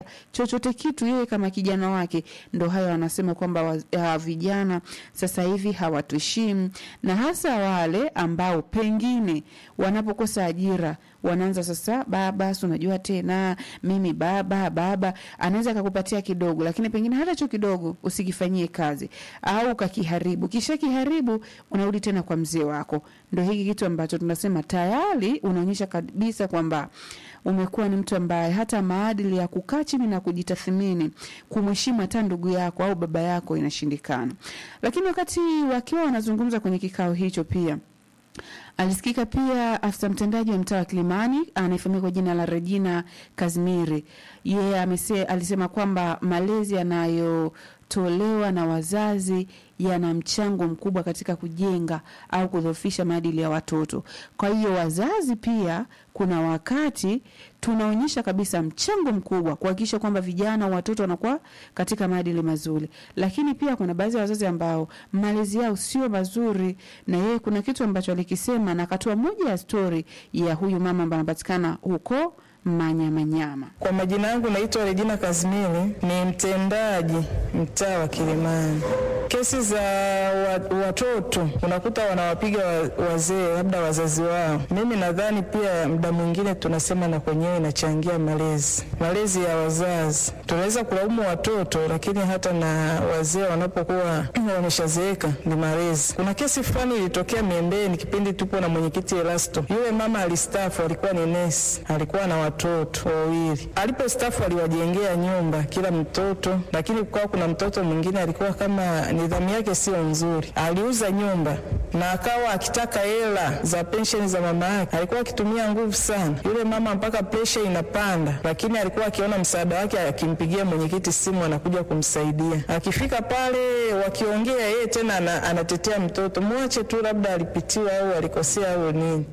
chochote kitu yeye kama kijana wake. Ndo hayo anasema kwamba wa- ah, vijana sasa hivi hawatuheshimu, na hasa wale ambao pengine wanapokosa ajira wanaanza sasa, baba, si unajua tena mimi baba baba, anaweza akakupatia kidogo, lakini pengine hata cho kidogo usikifanyie kazi au ukakiharibu, kisha kiharibu unarudi tena kwa mzee wako. Ndo hiki kitu ambacho tunasema tayari unaonyesha kabisa kwamba umekuwa ni mtu ambaye hata maadili ya kukaa chini na kujitathmini, kumheshimu hata ndugu yako au baba yako inashindikana. Lakini wakati wakiwa wanazungumza kwenye kikao hicho pia alisikika pia afisa mtendaji wa mtaa wa Kilimani anayefahamika kwa jina la Regina Kazimiri. Yeye amese, alisema kwamba malezi yanayotolewa na wazazi yana mchango mkubwa katika kujenga au kudhoofisha maadili ya watoto. Kwa hiyo wazazi pia, kuna wakati tunaonyesha kabisa mchango mkubwa kuhakikisha kwamba vijana watoto wanakuwa katika maadili mazuri, lakini pia kuna baadhi ya wazazi ambao malezi yao sio mazuri, na yeye kuna kitu ambacho alikisema na akatoa moja ya stori ya huyu mama ambaye anapatikana huko Manyamanyama. Kwa majina yangu naitwa Regina Kazimiri, ni mtendaji mtaa wa Kilimani. Kesi za wa, watoto unakuta wanawapiga wa- wazee, labda wazazi wao. Mimi nadhani pia muda mwingine tunasema na kwenyewe inachangia malezi, malezi ya wazazi. Tunaweza kulaumu watoto, lakini hata na wazee wanapokuwa wameshazeeka ni malezi. Kuna kesi fulani ilitokea Miembeni kipindi tupo na mwenyekiti Elasto. Yule mama alistafu, alikuwa ni nesi, alikuwa na watoto wawili. Alipostafu aliwajengea nyumba kila mtoto, lakini kukawa kuna mtoto mwingine alikuwa kama nidhamu yake sio nzuri, aliuza nyumba na akawa akitaka hela za pensheni za mama yake. Alikuwa akitumia nguvu sana yule mama mpaka presha inapanda, lakini alikuwa akiona msaada wake, akimpigia mwenyekiti simu, anakuja kumsaidia. Akifika pale wakiongea, yeye tena ana, anatetea mtoto, mwache tu, labda alipitiwa au alikosea au nini.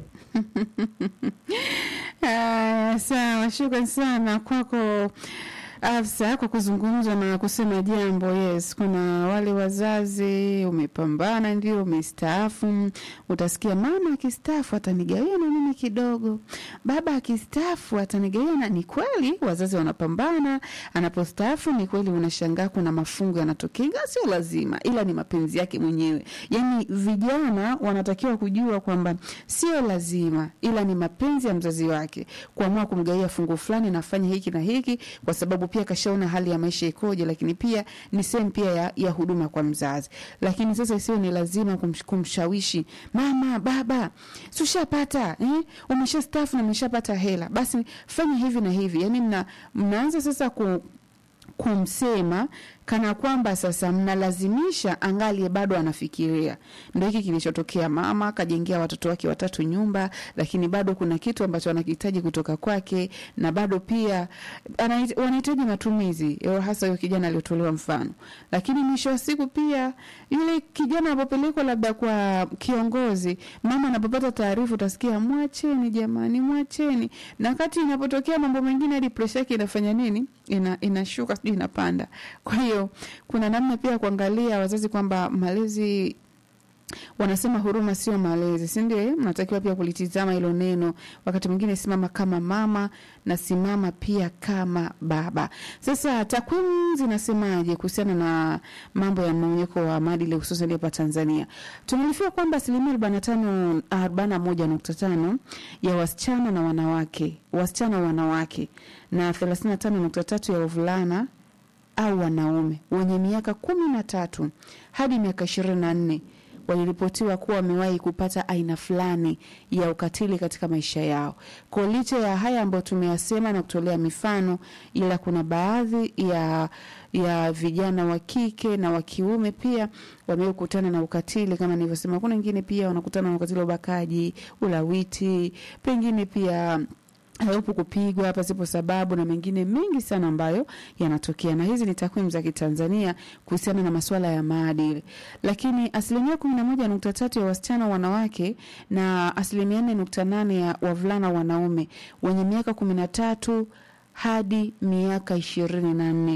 Haya, sawa, shukran sana kwako Afsa kwa kuzungumza na kusema jambo. Yes, kuna wale wazazi, umepambana ndio, umestaafu, utasikia mama akistaafu atanigawia na mimi kidogo, baba akistaafu atanigawia na. Ni kweli wazazi wanapambana, anapostaafu ni kweli, unashangaa kuna mafungo yanatokea, ingawa sio lazima, ila ni mapenzi yake mwenyewe. Yani vijana wanatakiwa kujua kwamba sio lazima, ila ni mapenzi ya mzazi wake kuamua kumgawia fungu fulani, nafanya hiki na hiki, kwa sababu pia kashaona hali ya maisha ikoje, lakini pia ni sehemu pia ya, ya huduma kwa mzazi. Lakini sasa isiwe ni lazima kumsh, kumshawishi mama, baba, si ushapata eh? umesha stafu na umeshapata hela, basi fanya hivi na hivi. Yani mna, mnaanza sasa ku, kumsema kana kwamba sasa mnalazimisha angalie bado anafikiria. Ndio hiki kilichotokea. Mama akajengea watoto wake watatu nyumba, lakini bado kuna kitu ambacho anakihitaji kutoka kwake, na bado pia anahit- wanahitaji matumizi, eh, hasa huyo kijana aliyotolewa mfano. Lakini mwisho wa siku pia yule kijana anapopelekwa labda kwa kiongozi, mama anapopata taarifa, utasikia mwacheni jamani, mwacheni. Na wakati inapotokea mambo mengine, hadi presha yake inafanya nini? Ina, inashuka sijui inapanda. Kwa hiyo kuna namna pia ya kuangalia wazazi kwamba malezi wanasema huruma sio malezi, si ndio? eh? Mnatakiwa pia kulitizama hilo neno. Wakati mwingine simama kama mama na simama pia kama baba. Sasa takwimu zinasemaje kuhusiana na mambo ya mmomonyoko wa maadili hususan hapa Tanzania? Tumearifiwa kwamba asilimia arobaini na tano arobaini na moja nukta tano ya wasichana na wanawake wasichana wanawake na thelathini na tano nukta tatu ya wavulana au wanaume wenye miaka kumi na tatu hadi miaka ishirini na nne waliripotiwa kuwa wamewahi kupata aina fulani ya ukatili katika maisha yao. Kwa licha ya haya ambayo tumeyasema na kutolea mifano, ila kuna baadhi ya ya vijana wa kike na wa kiume pia wamewahi kukutana na ukatili kama nilivyosema. Kuna wengine pia wanakutana na ukatili wa ubakaji, ulawiti, pengine pia hayupo kupigwa pasipo sababu na mengine mengi sana ambayo yanatokea, na hizi ni takwimu za Kitanzania kuhusiana na masuala ya maadili. Lakini asilimia kumi na moja nukta tatu ya wasichana wanawake na asilimia nne nukta nane ya wavulana wanaume wenye miaka kumi na tatu hadi miaka ishirini na nne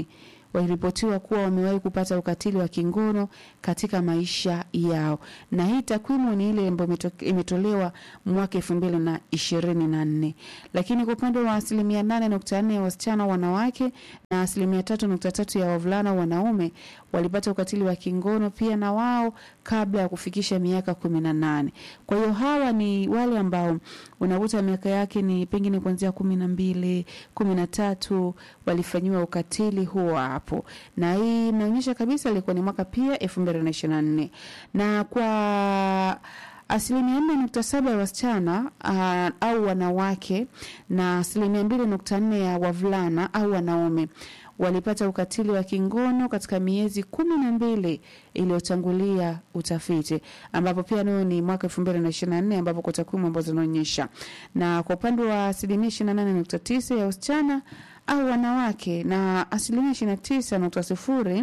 waliripotiwa kuwa wamewahi kupata ukatili wa kingono katika maisha yao, na hii takwimu ni ile ambayo imeto- imetolewa mwaka elfu mbili na ishirini na nne. Lakini kwa upande wa asilimia nane nukta nne ya wasichana wanawake na asilimia tatu nukta tatu ya wavulana wanaume walipata ukatili wa kingono pia na wao kabla ya kufikisha miaka kumi na nane. Kwa hiyo hawa ni wale ambao unakuta miaka yake ni pengine kuanzia kumi na mbili kumi na tatu walifanyiwa ukatili huo hapo, na hii inaonyesha kabisa ilikuwa ni mwaka pia elfu mbili na ishirini na nne na kwa asilimia nne nukta saba ya wasichana uh, au wanawake na asilimia mbili nukta nne ya wavulana au wanaume walipata ukatili wa kingono katika miezi kumi na mbili iliyotangulia utafiti, ambapo pia nayo ni mwaka elfu mbili na ishirini na nne ambapo kwa takwimu ambazo zinaonyesha, na kwa upande wa asilimia ishirini na nane nukta tisa ya wasichana au wanawake na asilimia ishirini na tisa nukta sifuri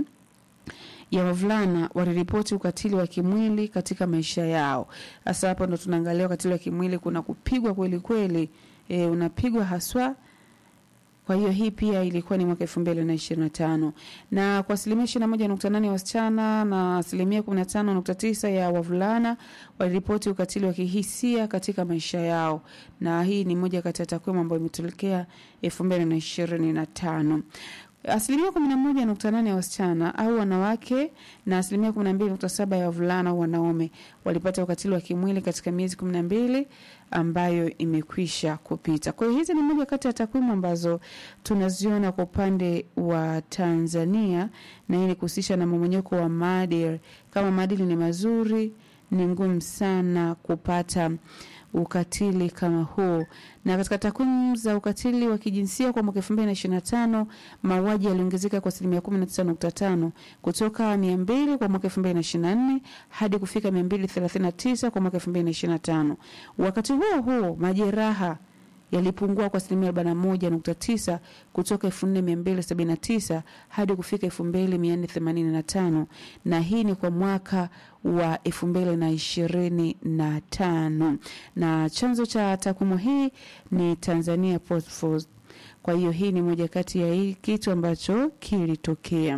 ya wavulana waliripoti ukatili wa kimwili katika maisha yao. Sasa hapo ndo tunaangalia ukatili wa kimwili, kuna kupigwa kweli kweli, e, unapigwa haswa. Kwa hiyo hii pia ilikuwa ni mwaka elfu mbili na ishirini na tano na kwa asilimia ishirini na moja nukta nane ya wasichana na asilimia kumi na tano nukta tisa ya wavulana waliripoti ukatili wa kihisia katika maisha yao, na hii ni moja kati ya takwimu ambayo imetokea elfu mbili na ishirini na tano asilimia kumi na moja nukta nane ya wasichana au wanawake na asilimia kumi na mbili nukta saba ya wavulana au wanaume walipata ukatili wa kimwili katika miezi kumi na mbili ambayo imekwisha kupita. Kwa hiyo hizi ni moja kati ya takwimu ambazo tunaziona kwa upande wa Tanzania, na hii ni kuhusisha na mmomonyoko wa maadili. Kama maadili ni mazuri, ni ngumu sana kupata ukatili kama huu. Na katika takwimu za ukatili wa kijinsia kwa mwaka elfu mbili na ishirini na tano mauaji yaliongezeka kwa asilimia kumi na tisa nukta tano kutoka mia mbili kwa mwaka elfu mbili na ishirini na nne hadi kufika mia mbili thelathini na tisa kwa mwaka elfu mbili na ishirini na tano Wakati huo huo majeraha yalipungua kwa asilimia arobaini na moja nukta tisa kutoka elfu nne mia mbili sabini na tisa hadi kufika elfu mbili mia nne themanini na tano na hii ni kwa mwaka wa elfu mbili na ishirini na tano na chanzo cha takwimu hii ni Tanzania Post Force. Kwa hiyo hii ni moja kati ya hii kitu ambacho kilitokea.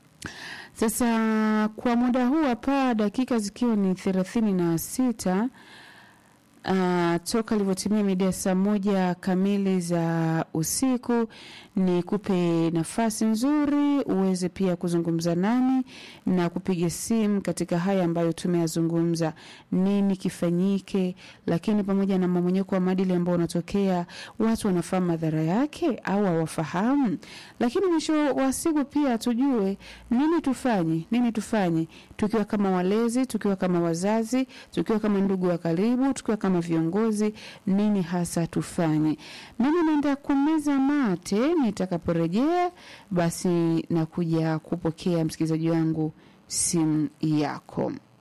Sasa kwa muda huu hapa, dakika zikiwa ni thelathini na sita Uh, toka ilivyotimia mida ya saa moja kamili za usiku, ni kupe nafasi nzuri uweze pia kuzungumza nami na kupiga simu katika haya ambayo tumeyazungumza, nini kifanyike, lakini pamoja na mmomonyoko wa maadili ambao unatokea, watu wanafahamu madhara yake au hawafahamu, lakini mwisho wa siku pia tujue nini tufanye, nini tufanye tukiwa kama walezi, tukiwa kama wazazi, tukiwa kama ndugu wa karibu, tukiwa kama viongozi, nini hasa tufanye. Mimi naenda kumeza mate, nitakaporejea basi nakuja kupokea msikilizaji wangu simu yako.